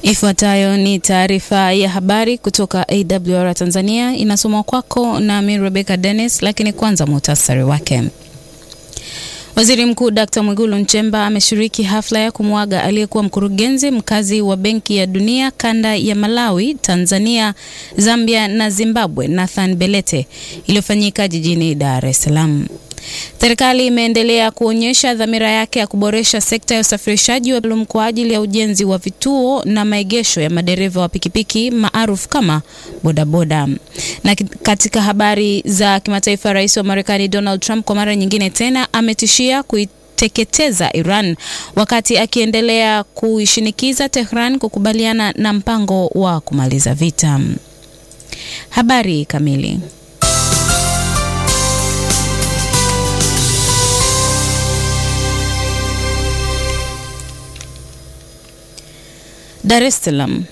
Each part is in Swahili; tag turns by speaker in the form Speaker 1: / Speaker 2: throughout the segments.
Speaker 1: Ifuatayo ni taarifa ya habari kutoka AWR Tanzania, inasomwa kwako nami Rebecca Dennis, lakini kwanza muhtasari wake. Waziri Mkuu Dkt. Mwigulu Nchemba ameshiriki hafla ya kumwaga aliyekuwa mkurugenzi mkazi wa Benki ya Dunia kanda ya Malawi, Tanzania, Zambia na Zimbabwe, Nathan Belete iliyofanyika jijini Dar es Salaam. Serikali imeendelea kuonyesha dhamira yake ya kuboresha sekta ya usafirishaji wa maalum kwa ajili ya ujenzi wa vituo na maegesho ya madereva wa pikipiki maarufu kama bodaboda. Na katika habari za kimataifa, rais wa Marekani Donald Trump kwa mara nyingine tena ametishia kuiteketeza Iran wakati akiendelea kuishinikiza Tehran kukubaliana na mpango wa kumaliza vita. Habari kamili Dar es Salaam.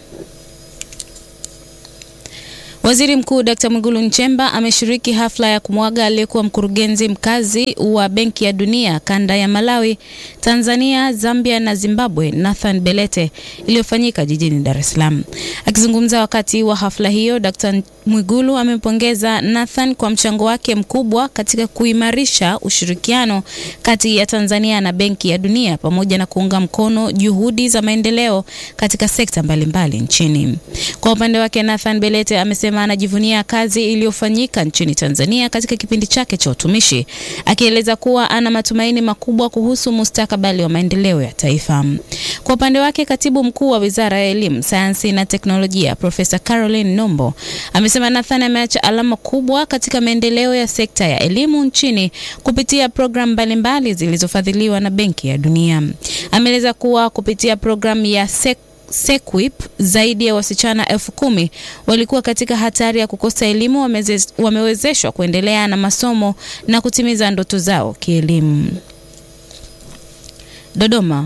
Speaker 1: Waziri Mkuu Dkt. Mwigulu Nchemba ameshiriki hafla ya kumwaga aliyekuwa mkurugenzi mkazi wa Benki ya Dunia kanda ya Malawi, Tanzania, Zambia na Zimbabwe, Nathan Belete iliyofanyika jijini Dar es Salaam. Akizungumza wakati wa hafla hiyo, Dkt. Mwigulu amempongeza Nathan kwa mchango wake mkubwa katika kuimarisha ushirikiano kati ya Tanzania na Benki ya Dunia pamoja na kuunga mkono juhudi za maendeleo katika sekta mbalimbali mbali nchini. Kwa upande wake, Nathan Belete amesema anajivunia kazi iliyofanyika nchini Tanzania katika kipindi chake cha utumishi, akieleza kuwa ana matumaini makubwa kuhusu mustakabali wa maendeleo ya taifa. Kwa upande wake, katibu mkuu wa Wizara ya Elimu, Sayansi na Teknolojia Profesa Caroline Nombo amesema Nathan ameacha alama kubwa katika maendeleo ya sekta ya elimu nchini kupitia programu mbalimbali zilizofadhiliwa na Benki ya Dunia. Ameeleza kuwa kupitia programu ya SEC SEQUIP zaidi ya wasichana elfu kumi walikuwa katika hatari ya kukosa elimu wamewezeshwa kuendelea na masomo na kutimiza ndoto zao kielimu. Dodoma.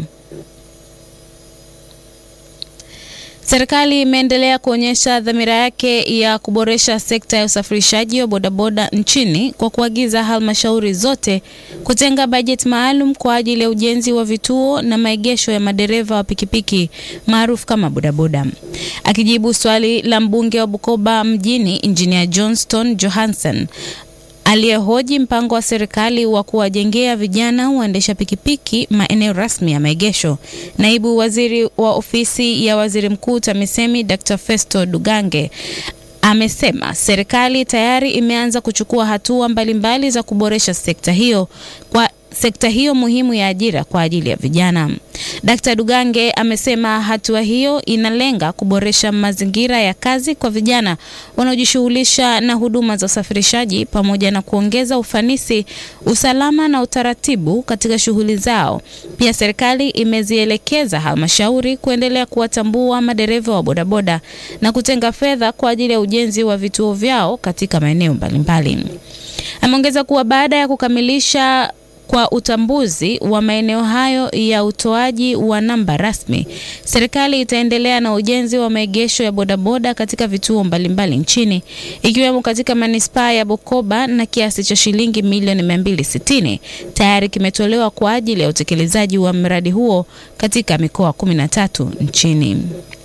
Speaker 1: Serikali imeendelea kuonyesha dhamira yake ya kuboresha sekta ya usafirishaji wa bodaboda nchini kwa kuagiza halmashauri zote kutenga bajeti maalum kwa ajili ya ujenzi wa vituo na maegesho ya madereva wa pikipiki maarufu kama bodaboda. Akijibu swali la mbunge wa Bukoba mjini Engineer Johnston Johansen aliyehoji mpango wa serikali wa kuwajengea vijana waendesha pikipiki maeneo rasmi ya maegesho, naibu waziri wa ofisi ya waziri mkuu TAMISEMI Dr. Festo Dugange amesema serikali tayari imeanza kuchukua hatua mbalimbali za kuboresha sekta hiyo kwa sekta hiyo muhimu ya ajira kwa ajili ya vijana. Dkt. Dugange amesema hatua hiyo inalenga kuboresha mazingira ya kazi kwa vijana wanaojishughulisha na huduma za usafirishaji pamoja na kuongeza ufanisi, usalama na utaratibu katika shughuli zao. Pia serikali imezielekeza halmashauri kuendelea kuwatambua madereva wa bodaboda na kutenga fedha kwa ajili ya ujenzi wa vituo vyao katika maeneo mbalimbali. Ameongeza kuwa baada ya kukamilisha kwa utambuzi wa maeneo hayo ya utoaji wa namba rasmi, serikali itaendelea na ujenzi wa maegesho ya bodaboda katika vituo mbalimbali nchini ikiwemo katika manispaa ya Bukoba na kiasi cha shilingi milioni 260 tayari kimetolewa kwa ajili ya utekelezaji wa mradi huo katika mikoa 13 nchini.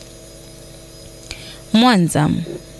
Speaker 1: Mwanza.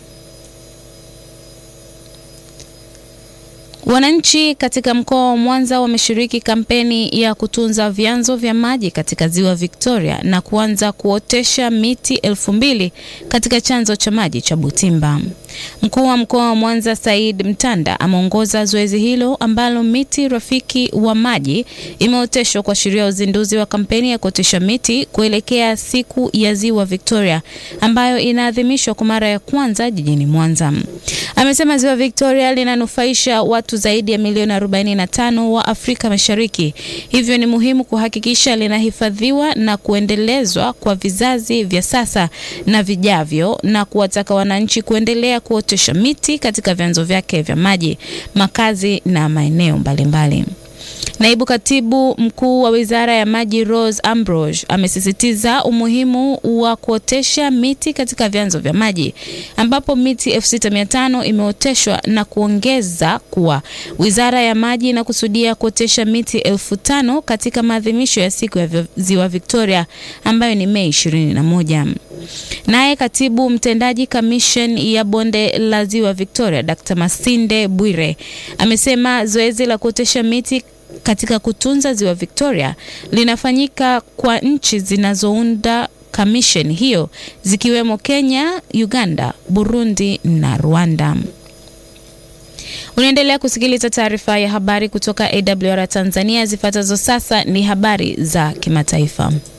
Speaker 1: Wananchi katika mkoa wa Mwanza wameshiriki kampeni ya kutunza vyanzo vya maji katika ziwa Victoria na kuanza kuotesha miti elfu mbili katika chanzo cha maji cha Butimba. Mkuu wa mkoa wa Mwanza Said Mtanda ameongoza zoezi hilo ambalo miti rafiki wa maji imeoteshwa kuashiria uzinduzi wa kampeni ya kuotesha miti kuelekea siku ya ziwa Victoria ambayo inaadhimishwa kwa mara ya kwanza jijini Mwanza. Amesema ziwa Victoria linanufaisha watu zaidi ya milioni 45 wa Afrika Mashariki, hivyo ni muhimu kuhakikisha linahifadhiwa na kuendelezwa kwa vizazi vya sasa na vijavyo, na kuwataka wananchi kuendelea kuotesha miti katika vyanzo vyake vya maji, makazi na maeneo mbalimbali. Naibu katibu mkuu wa wizara ya maji Rose Ambrose amesisitiza umuhimu wa kuotesha miti katika vyanzo vya maji ambapo miti 6500 imeoteshwa na kuongeza kuwa wizara ya maji inakusudia kuotesha miti elfu tano katika maadhimisho ya siku ya ziwa Victoria ambayo ni Mei 21. Naye katibu mtendaji kamishen ya bonde la ziwa Victoria Dr. Masinde Bwire amesema zoezi la kuotesha miti katika kutunza ziwa Victoria linafanyika kwa nchi zinazounda kamisheni hiyo zikiwemo Kenya, Uganda, Burundi na Rwanda. Unaendelea kusikiliza taarifa ya habari kutoka AWR Tanzania. Zifuatazo sasa ni habari za kimataifa.